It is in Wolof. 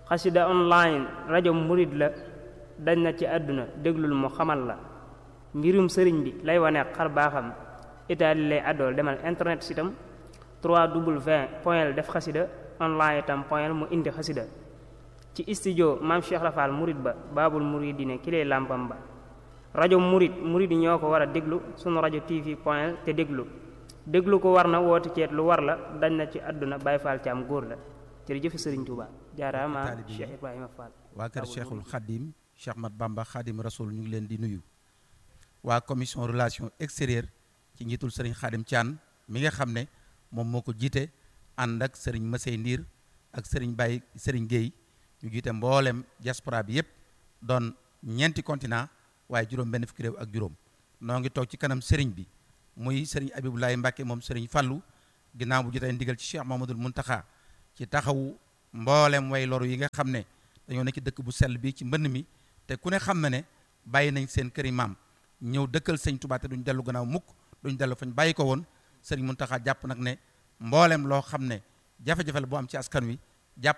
xasida online rajo murid la dañ na ci àdduna déglul mu xamal la mbirum sëriñ bi lay wane xar baaxam itaali lay àddool demal internet sitam 3w point def xasida online itam point mu indi xasida ci studio maam Cheikh Rafal murid ba baabul muridine ki lay làmpam ba rajo murid murid yi ñoo ko war a déglu sunu rajo tv point te déglu déglu ko war na woote ceet lu war la dañ na ci àdduna Baye Fall Thiam góor la jërëjëf Sëriñ Tuuba jaaraama Cheikh Ibrahima Fall waa kër Cheikhul Khadim Cheikh Mat Bamba Khadim Rasoul ñu ngi leen di nuyu waa commission relation extérieure ci njiitul Serigne Khadim Thian mi nga xam ne moom moo ko jiite ànd ak Serigne Masey Ndiir ak Serigne Baye Serigne Gueye ñu jiite mboolem diaspora bi yépp doon ñeenti continent waaye juróom benn fukki réew ak juróom noo ngi toog ci kanam Serigne bi muy Serigne Abibulaay Mbàkke moom Serigne Fallu ginnaaw bu jotee ndigal ci Cheikh Mamadul Muntaxa ci taxawu mboolem way loru yi nga xam ne dañoo nekk ci dëkk bu sell bi ci mbënn mi te ku ne xam na ne bàyyi nañ seen këri maam ñëw dëkkal sëñ Tuubaa te duñ dellu gannaaw mukk duñ dellu fañ bàyyi ko woon Serigne Muntaxa jàpp nag ne mboolem loo xam ne jafe-jafe la bu am ci askan wi